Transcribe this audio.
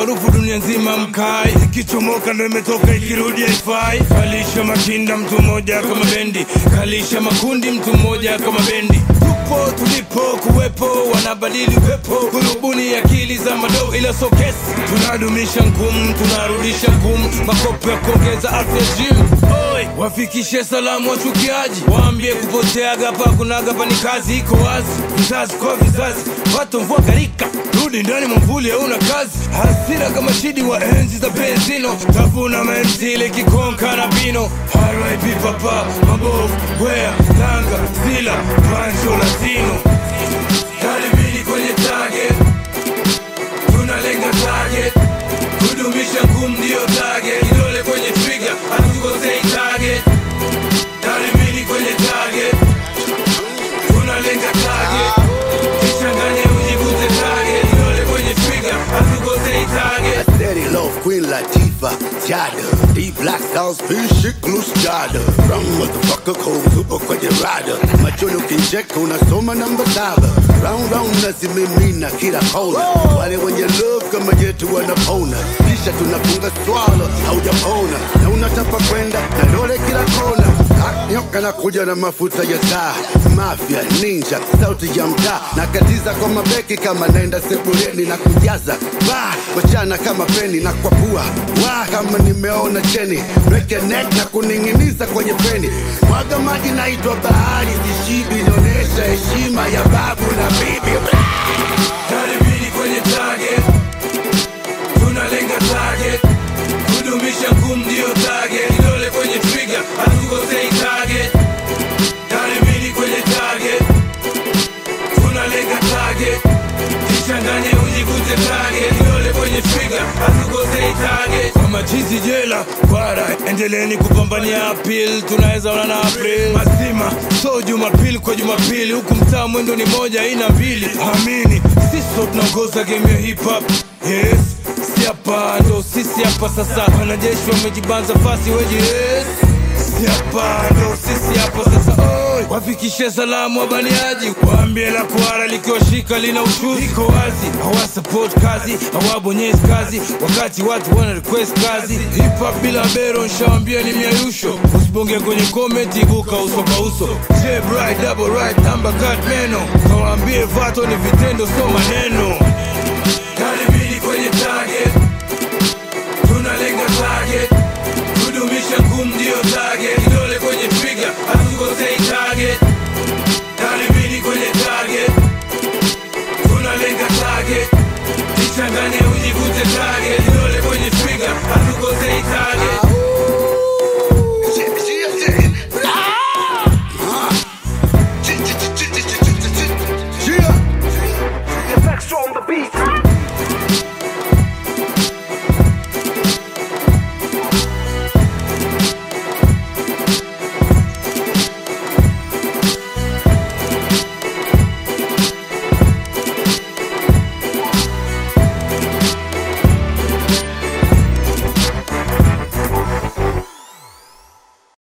harufu dunia nzima mkai ikichomoka ndo imetoka ikirudi haifai kalisha makinda mtu mmoja kama bendi kalisha makundi mtu mmoja kama bendi tupo tulipo kuwepo wanabadili pepo kurubuni akili za madoo ila so kesi tunadumisha ngumu tunarudisha ngumu makopo ya kuongeza afya gym Oi, wafikishe salamu wachukiaji waambie kupoteaga hapa kunaga pa ni kazi iko wazi vizazi kwa vizazi watu mvua karika rudi ndani mwamvuli hauna kazi hasira kama shidi wa enzi za benzino tavuna menzile kikonka na bino rip papa mabovu wea tanga zila pancho latino karibini kwenye target tunalenga target kudumisha ngumu ndio target kidole kwenye trigger hatukosei target karibini kwenye target tunalenga target kichanganye ujivute target kidole kwenye trigger hatukosei target Steady love Queen Latifah, Jada Deep black stars, fish shit, loose jada Wrong motherfucker, cold super kwenye rada Machoni ukincheka unasoma namba saba Round round nazimimina kila kona Wale wenye love kama yetu wanapona Kisha tunafunga swala, haujapona Na unatapa kwenda na dole kila kona Ah, Nyoka na kuja na mafuta ya taa Mafia, ninja, sauti ya mtaa Nakatiza kwa mabeki kama naenda sebuleni na kujaza Ba, wachana kama peni na kwa pua Wa, kama nimeona cheni Weke neck na kuning'iniza kwenye peni Mwaga maji naitwa bahari Sishibi inaonyesha heshima ya babu na bibi karibini kwenye target tunalenga target kudumisha ngumu ndio target kidole kwenye trigger hatukosei target karibini kwenye target tunalenga target kichanganye ujikute target kidole kwenye trigger hatukosei target kwa machizi jela bara endeleni kupambania apil tunaweza ona na april mazima so jumapili kwa jumapili huku mtaa mwendo ni moja ina mbili amini siso tunaongoza game ya hip hop yes si hapa ndo sisi hapa sasa wanajeshi wamejibanza fasi weji yes si hapa ndo sisi hapa sasa oi wafikishe salamu wabaniaji waambie la kuara likiwashika lina ushuzi iko wazi hawasupport kazi hawabonyezi kazi wakati watu wana request kazi hip hop bila bero nshawambia ni miayusho usibonge kwenye comment ibuka uso kwa uso J bright double right number cut meno kawaambie vato ni vitendo so maneno